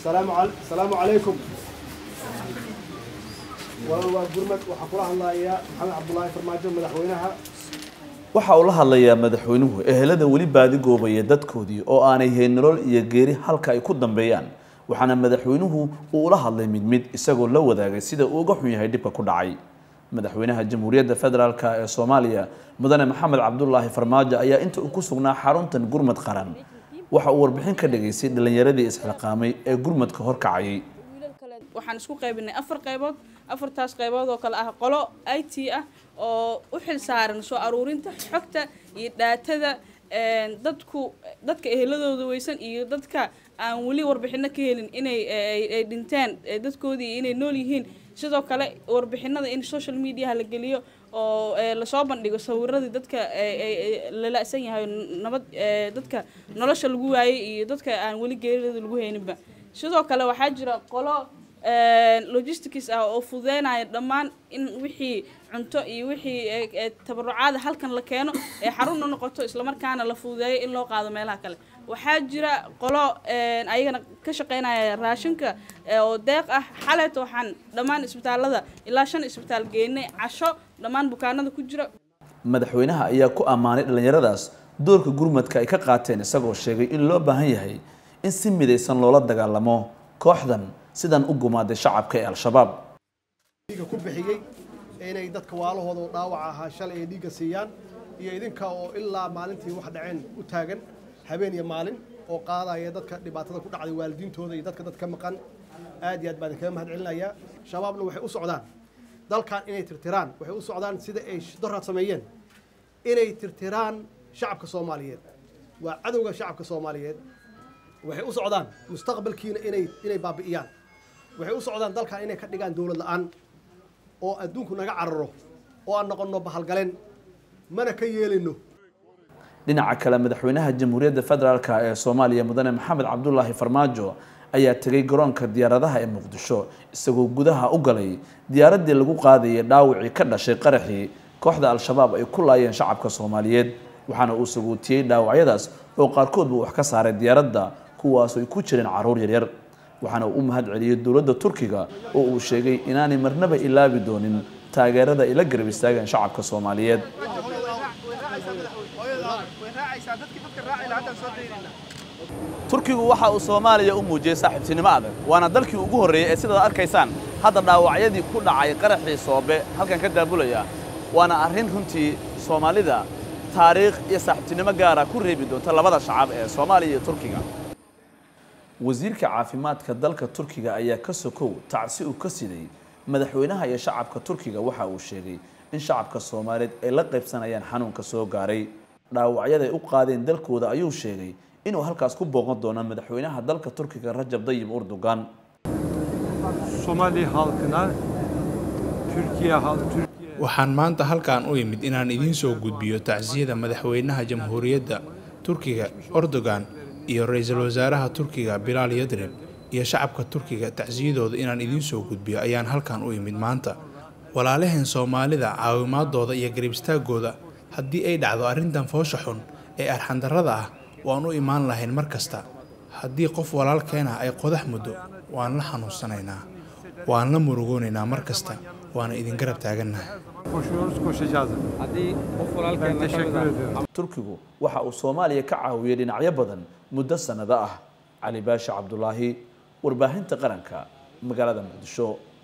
السلام عل... السلام عليكم والله قرمت وحكوا الله يا محمد عبد الله فرماجو مدحوينها waxa uu la hadlayaa madaxweynuhu ehelada weli baadi goobaya dadkoodii oo aanay hayn nolol iyo geeri halka ay ku dambeeyaan waxaana madaxweynuhu uu ula hadlay mid mid isagoo la wadaagay sida uu uga xun yahay dhibka ku dhacay madaxweynaha jamhuuriyadda federaalk ee soomaaliya mudane maxamed cabdulaahi farmaajo ayaa inta uu ku sugnaa xaruntan gurmad qaran waxa uu warbixin ka dhigaysay dhallinyaradii isxilqaamay ee gurmadka horkacayay waxaan isku qaybinay afar qaybood afartaas qaybood oo kale ah qolo i t ah oo u xil saaran soo aruurinta xogta iyo dhaatada dadku dadka eheladooda weysan iyo dadka aan weli warbixino ka helin inay ay dhinteen dadkoodii inay nool yihiin sidoo kale warbixinada in social mediaha la geliyo oo lasoo bandhigo sawiradii dadka lala-san yahay nabad dadka nolosha lagu waayay iyo dadka aan weli geeridooda lagu hayninba sidoo kale waxaa jira qolo logistics ah oo fududeynaya dhammaan in wixii cunto iyo wixii tabarucaada halkan la keeno ee xarun u noqoto islamarkaana la fududeeyo in loo qaado meelaha kale waxaa jira qolo ayagana ka shaqeynaya raashinka oo deeq ah xaleeta waxaan dhammaan isbitaalada ilaa shan isbitaal geynay casho dhammaan bukaanada ku jira madaxweynaha ayaa ku ammaanay dhallinyaradaas doorka gurmadka ay ka qaateen isagoo sheegay in loo baahan yahay in si midaysan loola dagaalamo kooxdan sidan u gumaaday shacabka ee al-shabaab dhiigga ku bixiyey inay dadka waalahooda oo dhaawac ahaa shalay ay dhiigga siiyaan iyo idinka oo ilaa maalintii wax dhaceen u taagan habeen iyo maalin oo qaadaya dadka dhibaatada ku dhacday waalidiintooda iyo dadka dadka maqan aad iyo aad baan idinkaga mahad celinayaa shabaabna waxay u socdaan dalkan inay tirtiraan waxay u socdaan sida ay doraad sameeyeen inay tirtiraan shacabka soomaaliyeed waa cadowga shacabka soomaaliyeed waxay u socdaan mustaqbalkiina inay inay baabi'iyaan waxay u socdaan dalkan inay ka dhigaan dowlad la-aan oo adduunku naga cararo oo aan noqonno bahalgaleen mana ka yeelayno dhinaca kale madaxweynaha jamhuuriyadda federaalk ee soomaaliya mudane maxamed cabdulaahi farmaajo ayaa tegay garoonka diyaaradaha ee muqdisho isagoo gudaha u galay diyaaraddii lagu qaadayay dhaawacii ka dhashay qaraxii kooxda al-shabaab ay ku laayeen shacabka soomaaliyeed waxaana uu saguutiyey dhaawacyadaas oo qaarkoodba wax ka saaray diyaaradda kuwaas ay ku jireen caruur yaryar waxaana uu u mahad celiyey dowladda turkiga oo uu sheegay inaanay marnaba ilaabi doonin taageerada ay la garab istaageen shacabka soomaaliyeed turkigu waxa uu soomaaliya u muujiyey saaxiibtinimo adag waana dalkii ugu horreeyey ee sidaad arkaysaan hadda dhaawacyadii ku dhacay qaraxii soobe halkan ka daabulaya waana arrin runtii soomaalida taariikh iyo saaxiibtinimo gaara ku reebi doonta labada shacab ee soomaaliya iyo turkiga wasiirka caafimaadka dalka turkiga ayaa ka sokow tacsi uu ka siday madaxweynaha iyo shacabka turkiga waxa uu sheegay in shacabka soomaaliyeed ay la qaybsanayaan xanuunka soo gaaray dhaawacyaday u qaadeen dalkooda ayuu sheegay inuu halkaas ku booqan doono madaxweynaha dalka turkiga rajab dayib urdugan Somali halkına Türkiye halk Türkiye waxaan maanta halkan u imid inaan idiin soo gudbiyo tacsiyada madaxweynaha jamhuuriyadda turkiga erdogan iyo ra-iisul wasaaraha turkiga bilaal yadrib iyo shacabka turkiga tacsiyadooda inaan idiin soo gudbiyo ayaan halkan u imid maanta walaalaheen soomaalida caawimaadooda iyo garibistaaggooda haddii ay dhacdo arrintan foosha xun ee arxandarrada ah waan u imaan lahayn mar kasta haddii qof walaalkeena ay qodax muddo waan la xanuunsanaynaa waan la murugoonaynaa mar kasta waana idin garab taagannahay koşuyoruz koşacağız. Ben teşekkür ediyorum. turkigu waxa uu soomaaliya ka caawiyey dhinacyo badan muddo sannado ah cali baashi cabdulaahi warbaahinta qaranka magaalada muqdisho